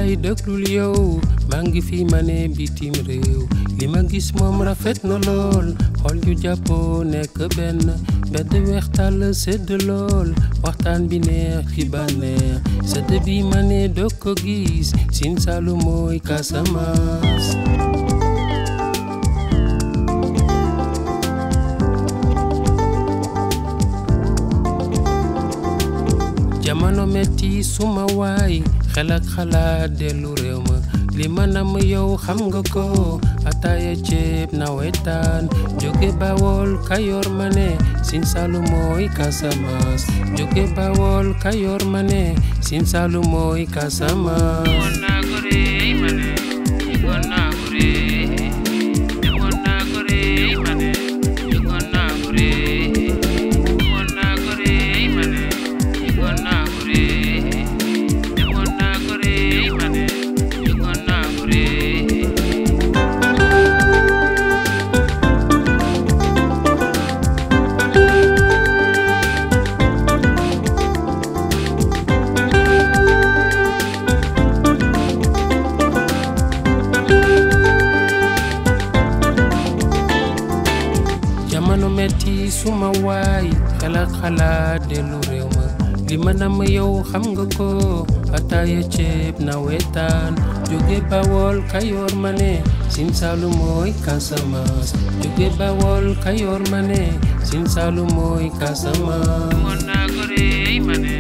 yaay dëglul yow maa ngi fi ma ne bitim réew li ma gis moom rafet na lool xol yu jàppoo nekk benn bedd weextal sedd lool waxtaan bi neex ci bànneex sedd bi ma ne doo ko gis Sine Saloum mooy Casamance jamono metti suma waay xel ak xalaat dellu réew ma li ma nam yow xam nga ko ataaya ceeb nawetaan jóge bawol kayoor ma ne Sine Saloum mooy Casamance jóge bawol kayoor ma ne Sine Saloum mooy Casamance jamono metti suma waay xel ak xalaat dellu réew ma li ma nam yow xam nga ko ataaya ceeb nawetaan jóge bawol kayoor ma ne Sine Saloum mooy Casamance jóge bawol kayoor ma ne Sine Saloum mooy Casamance